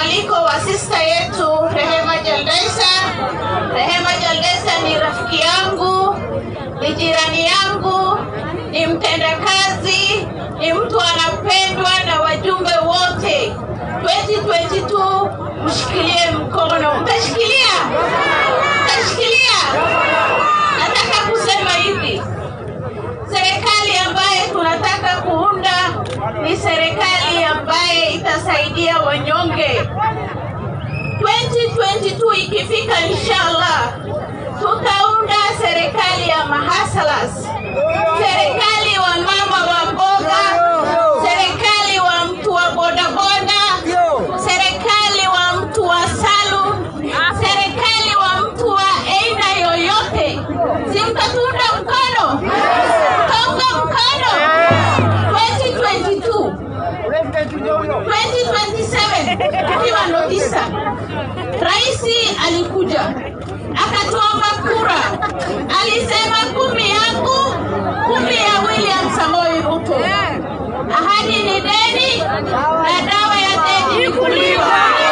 mwaliko wa sista yetu Rehema Jaldesa. Rehema Jaldesa ni rafiki yangu, ni jirani yangu, ni mtendakazi, ni mtu anapendwa na wajumbe wote. 2022 mshikilie mkono, mtashikilia, mtashikilia. Nataka kusema hivi, serikali ambaye tunataka kuunda ni serikali ambaye itasaidia wanyonge. 2022 ikifika, inshallah tutaunda serikali ya mahasalas, serikali wa mama wa mboga, serikali wa mtu wa bodaboda, serikali wa mtu wa salon, serikali wa mtu wa aina yoyote. Si mtatuunga mkono? Mtaunga mkono 2022 2027 tukiwa ndo tisa, rais alikuja akatuomba kura, alisema kumi yangu, kumi ya William Samoei Ruto. Ahadi ni deni na dawa ya deni ni kulipa.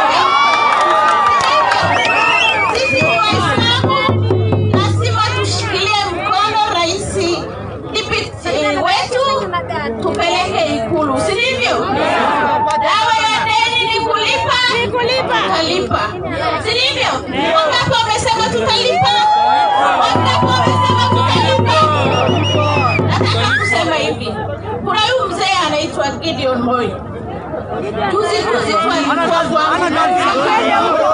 Sisi ni Waislamu, lazima tushikilie mkono rais dipiti wetu, tupeleke Ikulu, si ndivyo? Dawa ya deni ni kulipa, tutalipa, si ndivyo? Wangapi wamesema tutalipa? Wangapi wamesema tutalipa? Nataka kusema hivi, kuna huyu mzee anaitwa Gideon Moi. Juzi juzi tu alikuwa kwangu